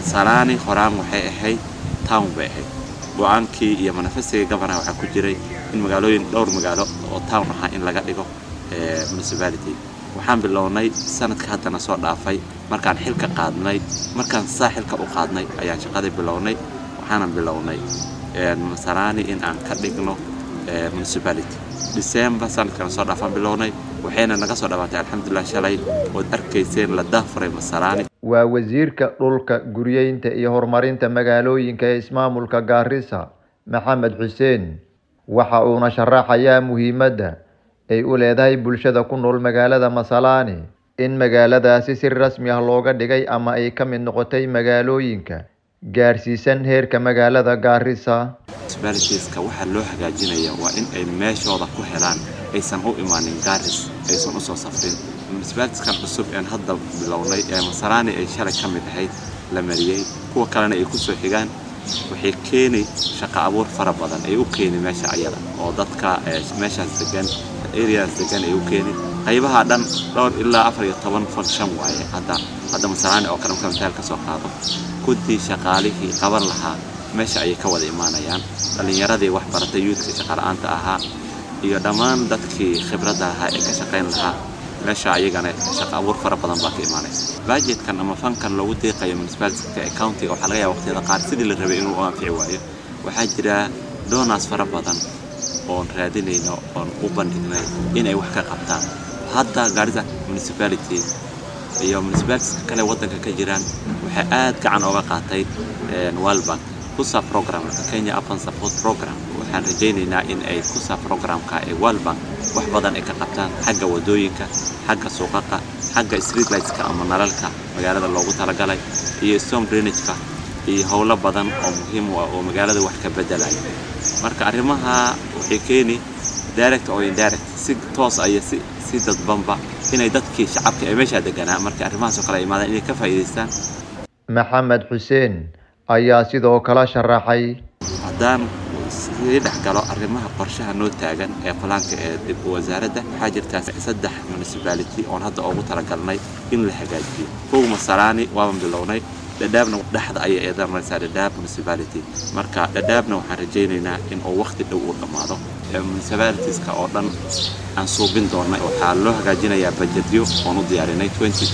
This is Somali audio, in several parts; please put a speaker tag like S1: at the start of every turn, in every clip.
S1: masalaani horaan waxay ahayd town bay ahayd go-aankii iyo manifestiga gabanaha waxaa ku jiray in magaalooyin dhowr magaalo oo town ahaa in laga dhigo municipality waxaan bilownay sanadka haddana soo dhaafay markaan xilka qaadnay markaan saa xilka u qaadnay ayaan shaqadii bilownay waxaanan bilownay masalaani in aan ka dhigno municipality december sanadkan soo dhaafaan bilownay waxayna naga soo dhawaatay alxamdulilah shalay ood arkayseen la daafuray masalaani
S2: waa wasiirka dhulka guryeynta iyo horumarinta magaalooyinka ee ismaamulka gaarisa maxamed xuseen waxa uuna sharaxayaa muhiimadda ay u leedahay bulshada ku nool magaalada masalaani in magaaladaasi si rasmi ah looga dhigay ama ay ka mid noqotay magaalooyinka gaarsiisan heerka magaalada gaarisa
S1: municipalitiska waxaa loo hagaajinaya waa in ay meeshooda ku helaan aysan u imaanin gaaris aysan usoo safrin municipalitiskan cusub een hadda bilownay ee masalaani ay shalay ka mid ahayd la mariyey kuwa kalena ay kusoo xigaan waxay keeni shaqo abuur fara badan ay u keeni meesha ayada oo dadka meeshaas degan areas degan ay u keeni qaybaha dhan dhowr ilaa afar iyo toban function waaye hadda hadda masalaani oo kale marka mitaal ka soo qaado kuddii shaqaalihii qaban lahaa meesha ayay ka wada imaanayaan dhallinyaradii wax baratay yuudka shaqala-aanta ahaa iyo dhammaan dadkii khibradda lahaa ee ka shaqayn lahaa meesha ayagana shaqo abuur fara badan baa ka imaanaysa bajetkan ama fankan loogu deeqayo municipalityka ee countiga waxaa laga yaaba waqtiyada qaar sidii la rabay inuu u anfici waayo waxaa jira donas fara badan oon raadinayno oon u bandhignay inay wax ka qabtaan hadda gaarisa municipality iyo municipalitiska kale waddanka ka jiraan waxay aad gacan ooga qaatay walbank kusa programka kenya apan support program waxaan rajaynaynaa in ay kusa programka ee walbank wax badan ay ka qabtaan xagga wadooyinka xagga suuqaqa xagga streetlightska ama nalalka magaalada loogu talagalay iyo storm drainageka iyo howlo badan oo muhiim u ah oo magaalada wax ka bedelaya marka arrimaha waxay keeni direct oo indirect si toos iyo si si dadbanba inay dadkii shacabka ee meeshaa deganaa marka arrimahaas oo kale imaadaan inay ka faa'iidaystaan
S2: maxamed xuseen ayaa sidoo kale sharaxay
S1: haddaan sii dhex galo arrimaha qorshaha noo taagan ee falaanka ee dib wasaaradda waxaa jirtaa saddex municipality oon hadda ugu talagalnay in la hagaajiyo kow masalaani waaban bilownay dhadhaabna dhexda ayay eedan maraysaa dhadhaab municipality marka dhadhaabna waxaan rajaynaynaa in uu waqti dhow uu dhammaado municipalitiska oo dhan aan suubin doonay waxaa loo hagaajinayaa bajetyo oon u diyaarinay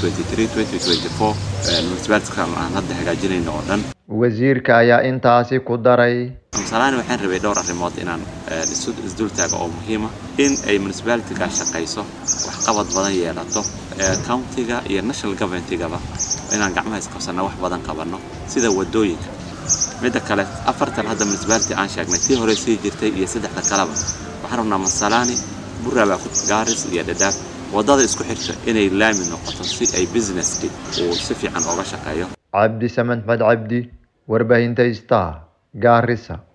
S1: municipalitiska aan hadda hagaajinayno oo dhan
S2: wasiirka ayaa intaasi ku daray
S1: masalaani waxaan rabay dhowr arrimood inaan isdultaaga oo muhiima in ay municipalitiga shaqayso waxqabad badan yeelato countiga iyo national governmentigaba inaan gacmaha isqabsanna wax badan qabanno sida wadooyinka midda kale afartan hadda municipality aan sheegnay tii hore sii jirtay iyo saddexda kaleba waxaan rabnaa masalaani burabaa gaaris iyo dhadhaab waddada isku xirta inay laami noqoto si ay businesski uu si fiican ooga shaqeeyo
S2: cabdi samed maxmed cabdi warbaahinta star gaarisa